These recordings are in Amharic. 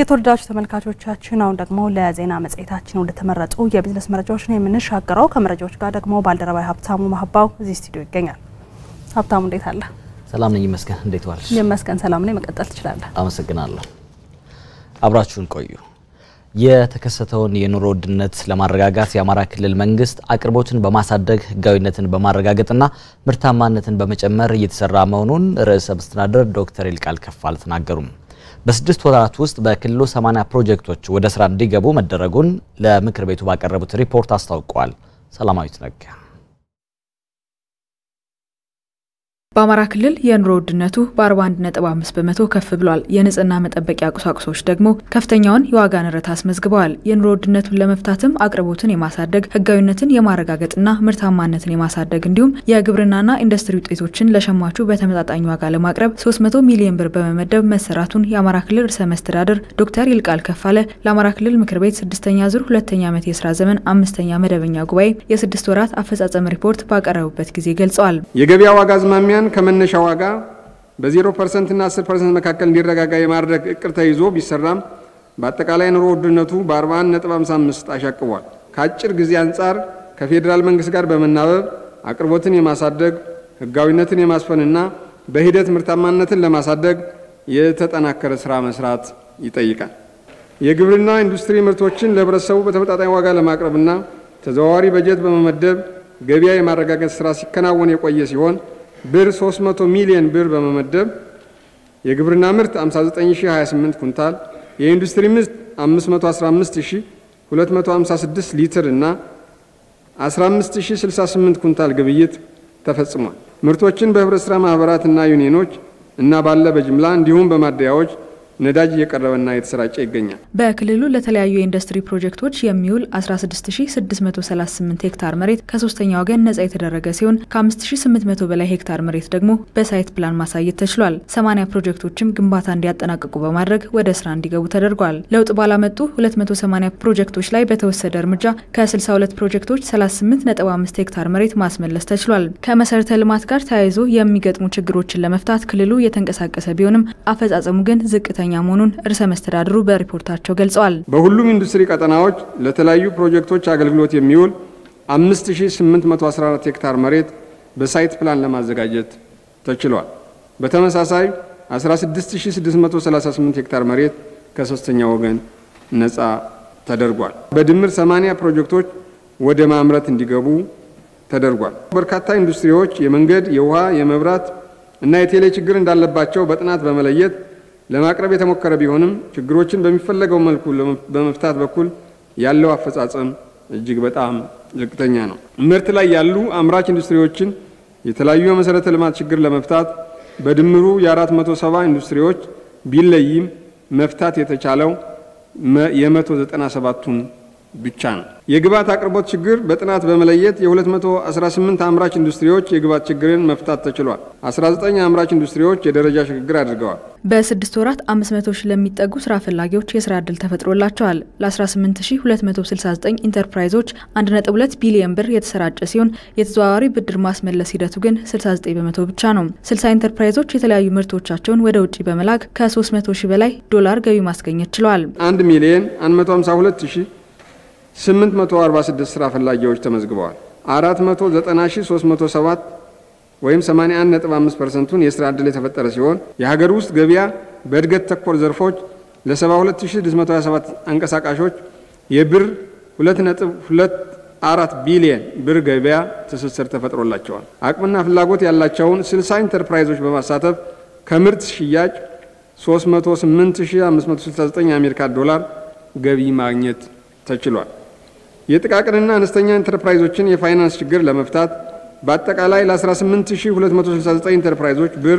የተወደዳችሁ ተመልካቾቻችን አሁን ደግሞ ለዜና መጽሔታችን ወደ ተመረጡ የቢዝነስ መረጃዎች ነው የምንሻገረው። ከመረጃዎች ጋር ደግሞ ባልደረባዊ ሀብታሙ ማህባው እዚህ ስቱዲዮ ይገኛል። ሀብታሙ እንዴት አለ? ሰላም ነኝ ይመስገን። እንዴት ዋልሽ? ይመስገን ሰላም ነኝ። መቀጠል ትችላለህ። አመሰግናለሁ። አብራችሁን ቆዩ። የተከሰተውን የኑሮ ውድነት ለማረጋጋት የአማራ ክልል መንግስት አቅርቦትን በማሳደግ ህጋዊነትን በማረጋገጥና ምርታማነትን በመጨመር እየተሰራ መሆኑን ርዕሰ መስተዳድር ዶክተር ይልቃል ከፋለ ተናገሩም። በስድስት ወራት ውስጥ በክልሉ 80 ፕሮጀክቶች ወደ ስራ እንዲገቡ መደረጉን ለምክር ቤቱ ባቀረቡት ሪፖርት አስታውቀዋል። ሰላማዊት ነጋ በአማራ ክልል የኑሮ ውድነቱ በ41.5 በመቶ ከፍ ብሏል። የንጽህና መጠበቂያ ቁሳቁሶች ደግሞ ከፍተኛውን የዋጋ ንረት አስመዝግበዋል። የኑሮ ውድነቱን ለመፍታትም አቅርቦትን የማሳደግ ህጋዊነትን የማረጋገጥና ምርታማነትን የማሳደግ እንዲሁም የግብርናና ኢንዱስትሪ ውጤቶችን ለሸማቹ በተመጣጣኝ ዋጋ ለማቅረብ 300 ሚሊዮን ብር በመመደብ መሰራቱን የአማራ ክልል ርዕሰ መስተዳድር ዶክተር ይልቃል ከፋለ ለአማራ ክልል ምክር ቤት ስድስተኛ ዙር ሁለተኛ ዓመት የስራ ዘመን አምስተኛ መደበኛ ጉባኤ የስድስት ወራት አፈጻጸም ሪፖርት ባቀረቡበት ጊዜ ገልጸዋል። የገበያ ዋጋ አዝማሚያ ከመነሻ ዋጋ በ0 ፐርሰንት እና 10 ፐርሰንት መካከል እንዲረጋጋ የማድረግ እቅድ ተይዞ ቢሰራም በአጠቃላይ ኑሮ ውድነቱ በ41.55 አሻቅቧል። ከአጭር ጊዜ አንጻር ከፌዴራል መንግስት ጋር በመናበብ አቅርቦትን የማሳደግ ህጋዊነትን የማስፈንና በሂደት ምርታማነትን ለማሳደግ የተጠናከረ ስራ መስራት ይጠይቃል። የግብርና ኢንዱስትሪ ምርቶችን ለህብረተሰቡ በተመጣጣኝ ዋጋ ለማቅረብና ተዘዋዋሪ በጀት በመመደብ ገበያ የማረጋገጥ ስራ ሲከናወን የቆየ ሲሆን ብር 300 ሚሊዮን ብር በመመደብ የግብርና ምርት 59028 ኩንታል፣ የኢንዱስትሪ ምርት 515256 ሊትር እና 15068 ኩንታል ግብይት ተፈጽሟል። ምርቶችን በህብረት ስራ ማህበራትና ዩኒየኖች እና ባለ በጅምላ እንዲሁም በማደያዎች ነዳጅ እየቀረበና የተሰራጨ ይገኛል። በክልሉ ለተለያዩ የኢንዱስትሪ ፕሮጀክቶች የሚውል 16638 ሄክታር መሬት ከሶስተኛ ወገን ነጻ የተደረገ ሲሆን ከ5800 በላይ ሄክታር መሬት ደግሞ በሳይት ፕላን ማሳየት ተችሏል። 80 ፕሮጀክቶችም ግንባታ እንዲያጠናቅቁ በማድረግ ወደ ስራ እንዲገቡ ተደርጓል። ለውጥ ባላመጡ 280 ፕሮጀክቶች ላይ በተወሰደ እርምጃ ከ62 ፕሮጀክቶች 38.5 ሄክታር መሬት ማስመለስ ተችሏል። ከመሰረተ ልማት ጋር ተያይዞ የሚገጥሙ ችግሮችን ለመፍታት ክልሉ የተንቀሳቀሰ ቢሆንም አፈጻጸሙ ግን ዝቅተ ከፍተኛ መሆኑን ርዕሰ መስተዳድሩ በሪፖርታቸው ገልጸዋል። በሁሉም ኢንዱስትሪ ቀጠናዎች ለተለያዩ ፕሮጀክቶች አገልግሎት የሚውል 5814 ሄክታር መሬት በሳይት ፕላን ለማዘጋጀት ተችሏል። በተመሳሳይ 16638 ሄክታር መሬት ከሶስተኛ ወገን ነፃ ተደርጓል። በድምር 80 ፕሮጀክቶች ወደ ማምረት እንዲገቡ ተደርጓል። በርካታ ኢንዱስትሪዎች የመንገድ፣ የውሃ፣ የመብራት እና የቴሌ ችግር እንዳለባቸው በጥናት በመለየት ለማቅረብ የተሞከረ ቢሆንም ችግሮችን በሚፈለገው መልኩ በመፍታት በኩል ያለው አፈጻጸም እጅግ በጣም ዝቅተኛ ነው። ምርት ላይ ያሉ አምራች ኢንዱስትሪዎችን የተለያዩ የመሰረተ ልማት ችግር ለመፍታት በድምሩ የ470 ኢንዱስትሪዎች ቢለይም መፍታት የተቻለው የ197ቱን ብቻ ነው። የግብዓት አቅርቦት ችግር በጥናት በመለየት የ218 አምራች ኢንዱስትሪዎች የግብዓት ችግርን መፍታት ተችሏል። 19 አምራች ኢንዱስትሪዎች የደረጃ ሽግግር አድርገዋል። በስድስት ወራት 500 ሺህ ለሚጠጉ ስራ ፈላጊዎች የስራ ዕድል ተፈጥሮላቸዋል። ለ18269 ኢንተርፕራይዞች 1.2 ቢሊዮን ብር የተሰራጨ ሲሆን የተዘዋዋሪ ብድር ማስመለስ ሂደቱ ግን 69 በመቶ ብቻ ነው። 60 ኢንተርፕራይዞች የተለያዩ ምርቶቻቸውን ወደ ውጭ በመላክ ከ300 ሺህ በላይ ዶላር ገቢ ማስገኘት ችለዋል። 1 ሚሊዮን 152 ሺህ 846 ስራ ፈላጊዎች ተመዝግበዋል። 490307 ወይም 81.5 ፐርሰንቱን የስራ ዕድል የተፈጠረ ሲሆን የሀገር ውስጥ ገበያ በእድገት ተኮር ዘርፎች ለ72627 አንቀሳቃሾች የብር 2.24 ቢሊየን ብር ገበያ ትስስር ተፈጥሮላቸዋል። አቅምና ፍላጎት ያላቸውን 60 ኢንተርፕራይዞች በማሳተፍ ከምርት ሽያጭ 308569 የአሜሪካ ዶላር ገቢ ማግኘት ተችሏል። የጥቃቅንና አነስተኛ ኢንተርፕራይዞችን የፋይናንስ ችግር ለመፍታት በአጠቃላይ ለ18269 ኢንተርፕራይዞች ብር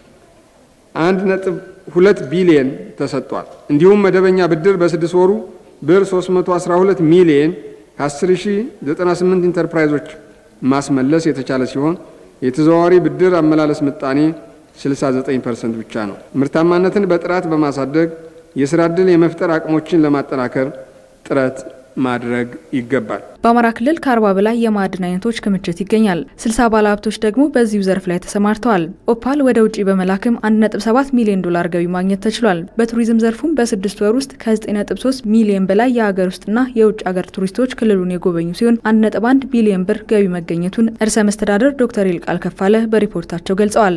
1.2 ቢሊየን ተሰጥቷል። እንዲሁም መደበኛ ብድር በስድስት ወሩ ብር 312 ሚሊየን ከ10098 ኢንተርፕራይዞች ማስመለስ የተቻለ ሲሆን የተዘዋዋሪ ብድር አመላለስ ምጣኔ 69 ፐርሰንት ብቻ ነው። ምርታማነትን በጥራት በማሳደግ የስራ ዕድል የመፍጠር አቅሞችን ለማጠናከር ጥረት ማድረግ ይገባል። በአማራ ክልል ከአርባ በላይ የማዕድን አይነቶች ክምችት ይገኛል። ስልሳ ባለሀብቶች ደግሞ በዚሁ ዘርፍ ላይ ተሰማርተዋል። ኦፓል ወደ ውጭ በመላክም 1.7 ሚሊዮን ዶላር ገቢ ማግኘት ተችሏል። በቱሪዝም ዘርፉም በስድስት ወር ውስጥ ከ9.3 ሚሊዮን በላይ የሀገር ውስጥና የውጭ ሀገር ቱሪስቶች ክልሉን የጎበኙ ሲሆን 1.1 ቢሊዮን ብር ገቢ መገኘቱን ርዕሰ መስተዳደር ዶክተር ይልቃል ከፋለ በሪፖርታቸው ገልጸዋል።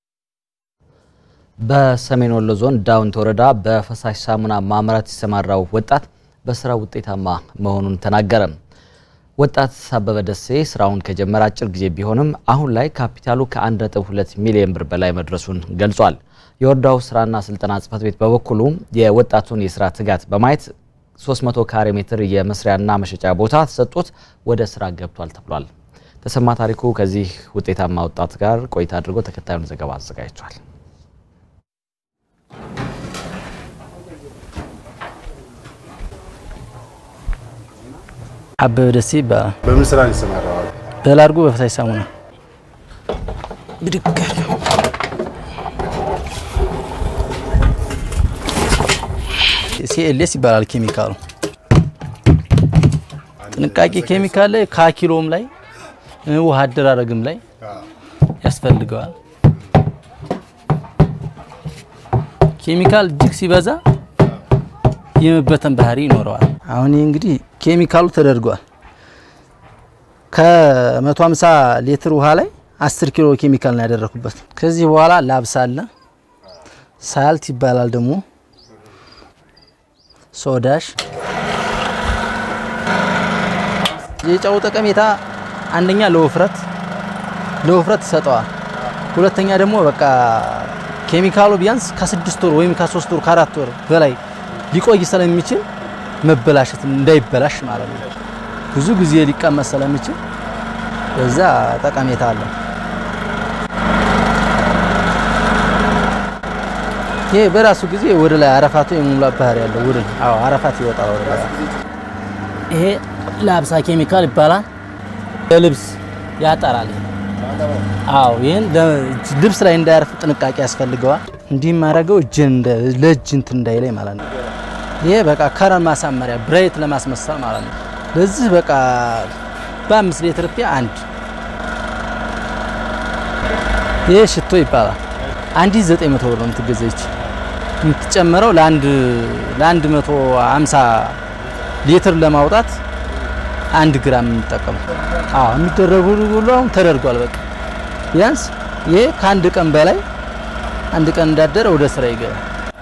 በሰሜን ወሎ ዞን ዳውንት ወረዳ በፈሳሽ ሳሙና ማምረት የተሰማራው ወጣት በስራ ውጤታማ መሆኑን ተናገረ። ወጣት አበበ ደሴ ስራውን ከጀመረ አጭር ጊዜ ቢሆንም አሁን ላይ ካፒታሉ ከ1.2 ሚሊዮን ብር በላይ መድረሱን ገልጿል። የወረዳው ስራና ስልጠና ጽሕፈት ቤት በበኩሉ የወጣቱን የስራ ትጋት በማየት 300 ካሬ ሜትር የመስሪያና መሸጫ ቦታ ተሰጥቶት ወደ ስራ ገብቷል ተብሏል። ተሰማ ታሪኩ ከዚህ ውጤታማ ወጣት ጋር ቆይታ አድርጎ ተከታዩን ዘገባ አዘጋጅቷል። አበበ ደሴ ይባላል። በምን ስራ ነው የተሰማራው? በላርጎ በፈሳሽ ሳሙና ብድግ ሲኤልኤስ ይባላል ኬሚካሉ። ጥንቃቄ ኬሚካል ላይ ከኪሎም ላይ ውሃ አደራረግም ላይ ያስፈልገዋል። ኬሚካል እጅግ ሲበዛ የመበተን ባህሪ ይኖረዋል። አሁን ይህ እንግዲህ ኬሚካሉ ተደርጓል። ከ150 ሊትር ውሃ ላይ 10 ኪሎ ኬሚካል ነው ያደረኩበት። ከዚህ በኋላ ላብስ አለ፣ ሳልት ይባላል ደግሞ ሶዳሽ። የጨው ጠቀሜታ አንደኛ ለውፍረት ለውፍረት ይሰጠዋል። ሁለተኛ ደግሞ በቃ ኬሚካሉ ቢያንስ ከስድስት ወር ወይም ከሶስት ወር ከአራት ወር በላይ ሊቆይ ስለሚችል መበላሸት እንዳይበላሽ ማለት ነው። ብዙ ጊዜ ሊቀመጥ ስለሚችል በዛ ጠቀሜታ አለው። ይሄ በራሱ ጊዜ ወደ ላይ አረፋቱ የመሙላት ባህሪ ያለው ወደ አዎ አረፋት ይወጣል ወደ ላይ። ይሄ ላብሳ ኬሚካል ይባላል። ለልብስ ያጠራል። አዎ ይህን ልብስ ላይ እንዳያርፍ ጥንቃቄ ያስፈልገዋል። እንዲህ ማድረገው እጅን ለእጅ እንትን እንዳይለኝ ማለት ነው። ይሄ በቃ ከረን ማሳመሪያ ብሬት ለማስመሰል ማለት ነው። ለዚህ በቃ በአምስት ሊትር ፒ አንድ ይሄ ሽቶ ይባላል። አንዲት ዘጠኝ መቶ ብር ነው የምትገዛች የምትጨመረው ለአንድ ለአንድ መቶ ሃምሳ ሊትር ለማውጣት አንድ ግራም የምንጠቀመው። አዎ የሚደረጉ ሁሉ አሁን ተደርጓል። በቃ ቢያንስ ይሄ ከአንድ ቀን በላይ አንድ ቀን እንዳደረ ወደ ስራ ይገባል።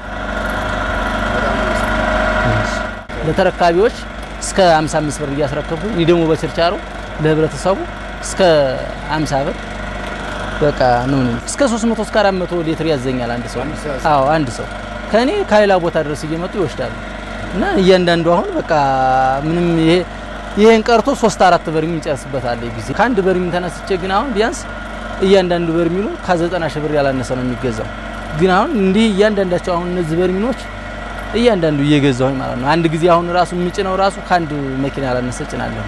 ለተረካቢዎች እስከ 55 ብር እያስረከቡ እኔ ደግሞ በችርቻሮ ለህብረተሰቡ እስከ 50 ብር በቃ ነው ነው እስከ 300 እስከ 400 ሊትር ያዘኛል አንድ ሰው። አዎ አንድ ሰው ከኔ ከሌላ ቦታ ድረስ እየመጡ ይወስዳሉ። እና እያንዳንዱ አሁን በቃ ምንም ይሄ ይሄን ቀርቶ 3 4 በርሚል እንጨርስበታል ጊዜ ከአንድ በርሚል ተነስቼ ግን አሁን ቢያንስ እያንዳንዱ በርሚሉ ከ90 ሺህ ብር ያላነሰ ነው የሚገዛው። ግን አሁን እንዲህ እያንዳንዳቸው አሁን እነዚህ በርሚሎች እያንዳንዱ እየገዛሁኝ ማለት ነው። አንድ ጊዜ አሁን ራሱ የምጭነው ራሱ ከአንድ መኪና ያላነሰ ጭናለሁ።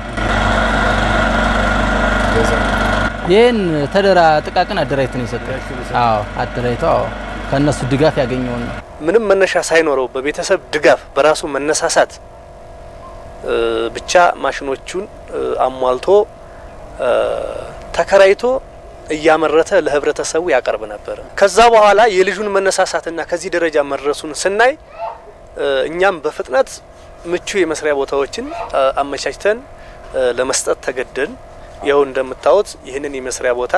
ይህን ተደራ ጥቃቅን አደራጅተን የሰጠኝ። አዎ አደራጅተው አዎ ከእነሱ ድጋፍ ያገኘውን ነው። ምንም መነሻ ሳይኖረው በቤተሰብ ድጋፍ በራሱ መነሳሳት ብቻ ማሽኖቹን አሟልቶ ተከራይቶ እያመረተ ለህብረተሰቡ ያቀርብ ነበር። ከዛ በኋላ የልጁን መነሳሳትና ከዚህ ደረጃ መድረሱን ስናይ እኛም በፍጥነት ምቹ የመስሪያ ቦታዎችን አመቻችተን ለመስጠት ተገደን ይኸው እንደምታዩት ይህንን የመስሪያ ቦታ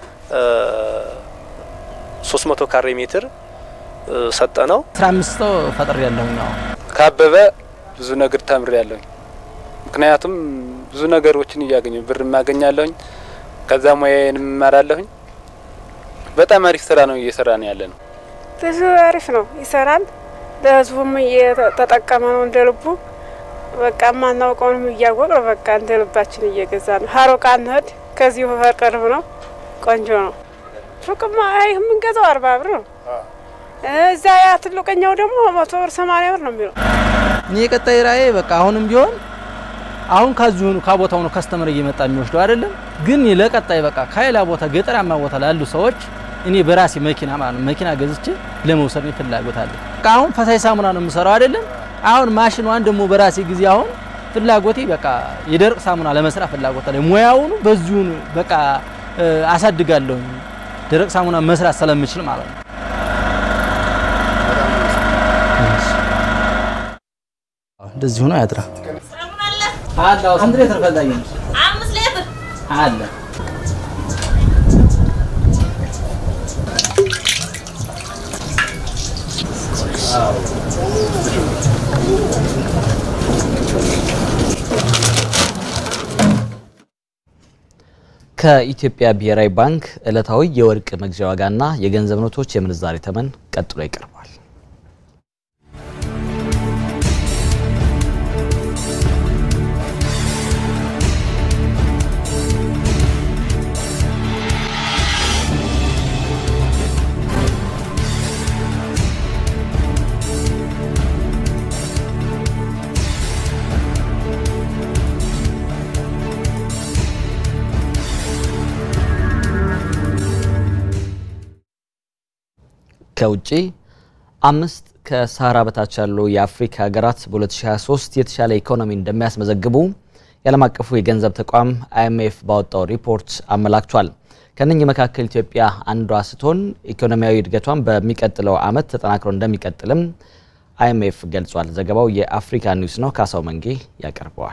300 ካሬ ሜትር ሰጠ ነው። 15 ሰው ፈጥሬ ያለሁኝ ነው። ካበበ ብዙ ነገር ተምሬ ያለሁኝ። ምክንያቱም ብዙ ነገሮችን እያገኘሁ ብር ማገኛለሁኝ፣ ከዛ ሙያዬን እማራለሁኝ። በጣም አሪፍ ስራ ነው እየሰራ ነው ያለ ነው። ብዙ አሪፍ ነው ይሰራል። ለህዝቡም እየተጠቀመ ነው እንደ ልቡ። በቃ ማናውቀውንም እያወቅ ነው በቃ እንደ ልባችን እየገዛ ነው። ሀሮቃ እንሂድ ከዚሁ ቅርብ ነው፣ ቆንጆ ነው። ሱቅማ አይ የምንገዛው አርባ ብር ነው። እዛ ያ ትልቀኛው ደግሞ መቶ ብር ሰማንያ ብር ነው የሚለው። እኔ የቀጣይ ራእዬ በቃ አሁንም ቢሆን አሁን ከዚሁ ከቦታው ነው ከስተመር እየመጣ የሚወስደው አይደለም፣ ግን ለቀጣይ በቃ ከሌላ ቦታ ገጠራማ ቦታ ላሉ ሰዎች እኔ በራሴ መኪና ማለት ነው መኪና ገዝቼ ለመውሰድ ነው ፍላጎት አለ። በቃ አሁን ፈሳሽ ሳሙና ነው የምሰራው አይደለም። አሁን ማሽኗን ደግሞ በራሴ ጊዜ አሁን ፍላጎቴ በቃ የደረቅ ሳሙና ለመስራት ፍላጎት አለኝ። ሙያውኑ በዚሁን በቃ አሳድጋለሁ ደረቅ ሳሙና መስራት ስለምችል ማለት ነው። እንደዚህ ሆኖ ያድራ አለ ስንት ሌትር ፈላጊ ነው? አምስት ሌትር አለ ከኢትዮጵያ ብሔራዊ ባንክ ዕለታዊ የወርቅ መግዣ ዋጋና የገንዘብ ኖቶች የምንዛሬ ተመን ቀጥሎ ይቀርባል። ከውጪ አምስት ከሳህራ በታች ያሉ የአፍሪካ ሀገራት በ2023 የተሻለ ኢኮኖሚ እንደሚያስመዘግቡ የዓለም አቀፉ የገንዘብ ተቋም አይኤምኤፍ ባወጣው ሪፖርት አመላክቷል። ከነኚህ መካከል ኢትዮጵያ አንዷ ስትሆን ኢኮኖሚያዊ እድገቷን በሚቀጥለው ዓመት ተጠናክሮ እንደሚቀጥልም አይኤምኤፍ ገልጿል። ዘገባው የአፍሪካ ኒውስ ነው። ካሳው መንጌ ያቀርበዋል።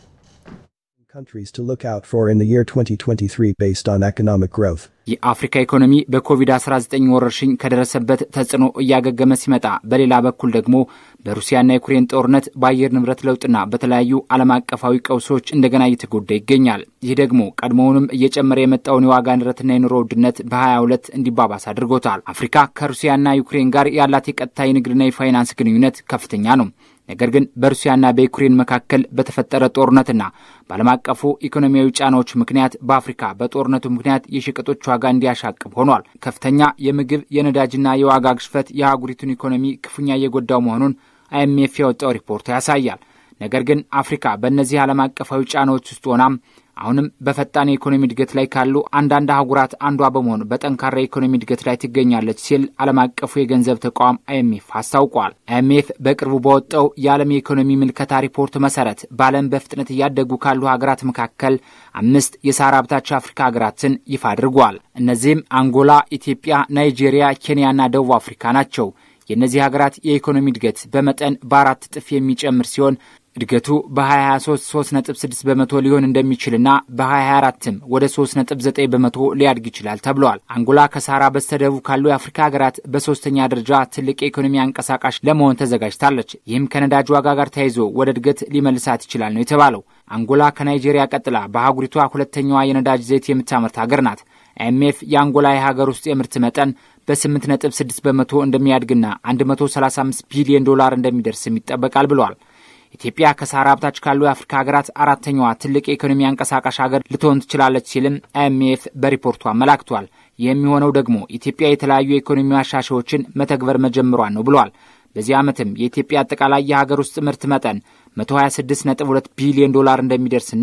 countries to look out for in the year 2023 based on economic growth. የአፍሪካ ኢኮኖሚ በኮቪድ-19 ወረርሽኝ ከደረሰበት ተጽዕኖ እያገገመ ሲመጣ፣ በሌላ በኩል ደግሞ በሩሲያና ዩክሬን ጦርነት በአየር ንብረት ለውጥና በተለያዩ ዓለም አቀፋዊ ቀውሶች እንደገና እየተጎዳ ይገኛል። ይህ ደግሞ ቀድሞውንም እየጨመረ የመጣውን የዋጋ ንረትና የኑሮ ውድነት በ22 እንዲባባስ አድርጎታል። አፍሪካ ከሩሲያና ዩክሬን ጋር ያላት የቀጥታ የንግድና የፋይናንስ ግንኙነት ከፍተኛ ነው። ነገር ግን በሩሲያና በዩክሬን መካከል በተፈጠረ ጦርነትና በዓለም አቀፉ ኢኮኖሚያዊ ጫናዎች ምክንያት በአፍሪካ በጦርነቱ ምክንያት የሸቀጦች ዋጋ እንዲያሻቅብ ሆኗል። ከፍተኛ የምግብ የነዳጅና የዋጋ ግሽፈት የአህጉሪቱን ኢኮኖሚ ክፉኛ እየጎዳው መሆኑን አይኤምኤፍ ያወጣው ሪፖርት ያሳያል። ነገር ግን አፍሪካ በእነዚህ ዓለም አቀፋዊ ጫናዎች ውስጥ ሆናም አሁንም በፈጣን የኢኮኖሚ እድገት ላይ ካሉ አንዳንድ አህጉራት አንዷ በመሆን በጠንካራ የኢኮኖሚ እድገት ላይ ትገኛለች ሲል ዓለም አቀፉ የገንዘብ ተቋም አይኤምኤፍ አስታውቋል። አይኤምኤፍ በቅርቡ በወጣው የዓለም የኢኮኖሚ ምልከታ ሪፖርት መሰረት በዓለም በፍጥነት እያደጉ ካሉ ሀገራት መካከል አምስት የሳህራ በታች አፍሪካ ሀገራትን ይፋ አድርጓል። እነዚህም አንጎላ፣ ኢትዮጵያ፣ ናይጄሪያ፣ ኬንያና ደቡብ አፍሪካ ናቸው። የእነዚህ ሀገራት የኢኮኖሚ እድገት በመጠን በአራት እጥፍ የሚጨምር ሲሆን እድገቱ በ2023 3.6 በመቶ ሊሆን እንደሚችልና በ2024ም ወደ 3.9 በመቶ ሊያድግ ይችላል ተብለዋል። አንጎላ ከሳህራ በስተደቡብ ካሉ የአፍሪካ ሀገራት በሶስተኛ ደረጃ ትልቅ የኢኮኖሚ አንቀሳቃሽ ለመሆን ተዘጋጅታለች። ይህም ከነዳጅ ዋጋ ጋር ተያይዞ ወደ እድገት ሊመልሳት ይችላል ነው የተባለው። አንጎላ ከናይጄሪያ ቀጥላ በአህጉሪቷ ሁለተኛዋ የነዳጅ ዘይት የምታመርት ሀገር ናት። አይኤምኤፍ የአንጎላ የሀገር ውስጥ የምርት መጠን በ8.6 በመቶ እንደሚያድግና 135 ቢሊዮን ዶላር እንደሚደርስም ይጠበቃል ብለዋል። ኢትዮጵያ ከሳህራ በታች ካሉ የአፍሪካ ሀገራት አራተኛዋ ትልቅ የኢኮኖሚ አንቀሳቃሽ ሀገር ልትሆን ትችላለች ሲልም አይኤምኤፍ በሪፖርቱ አመላክቷል። የሚሆነው ደግሞ ኢትዮጵያ የተለያዩ የኢኮኖሚ ማሻሻያዎችን መተግበር መጀመሯን ነው ብለዋል። በዚህ ዓመትም የኢትዮጵያ አጠቃላይ የሀገር ውስጥ ምርት መጠን 126.2 ቢሊዮን ዶላር እንደሚደርስና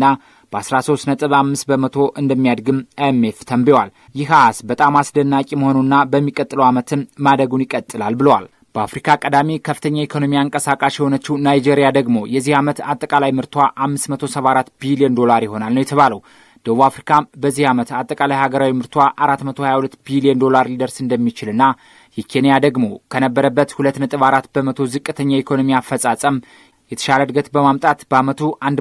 በ13.5 በመቶ እንደሚያድግም አይኤምኤፍ ተንብዋል። ይህ አሃዝ በጣም አስደናቂ መሆኑና በሚቀጥለው ዓመትም ማደጉን ይቀጥላል ብለዋል። በአፍሪካ ቀዳሚ ከፍተኛ የኢኮኖሚ አንቀሳቃሽ የሆነችው ናይጄሪያ ደግሞ የዚህ ዓመት አጠቃላይ ምርቷ 574 ቢሊዮን ዶላር ይሆናል ነው የተባለው። ደቡብ አፍሪካም በዚህ ዓመት አጠቃላይ ሀገራዊ ምርቷ 422 ቢሊዮን ዶላር ሊደርስ እንደሚችልና የኬንያ ደግሞ ከነበረበት 2.4 በመቶ ዝቅተኛ የኢኮኖሚ አፈጻጸም የተሻለ እድገት በማምጣት በዓመቱ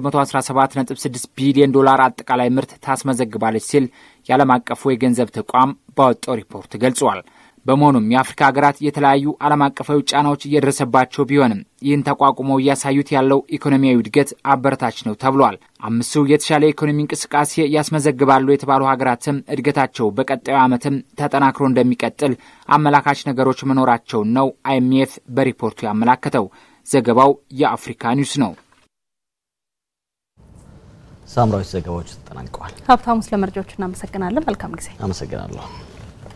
117.6 ቢሊዮን ዶላር አጠቃላይ ምርት ታስመዘግባለች ሲል የዓለም አቀፉ የገንዘብ ተቋም ባወጣው ሪፖርት ገልጿል። በመሆኑም የአፍሪካ ሀገራት የተለያዩ ዓለም አቀፋዊ ጫናዎች እየደረሰባቸው ቢሆንም ይህን ተቋቁመው እያሳዩት ያለው ኢኮኖሚያዊ እድገት አበረታች ነው ተብሏል። አምስቱ የተሻለ የኢኮኖሚ እንቅስቃሴ ያስመዘግባሉ የተባሉ ሀገራትም እድገታቸው በቀጣዩ ዓመትም ተጠናክሮ እንደሚቀጥል አመላካች ነገሮች መኖራቸውን ነው አይኤምኤፍ በሪፖርቱ ያመላከተው። ዘገባው የአፍሪካ ኒውስ ነው። ሳምራዊት ዘገባዎች ተጠናቀዋል። ሀብታሙ፣ ስለ መረጃዎች እናመሰግናለን። መልካም ጊዜ። አመሰግናለሁ።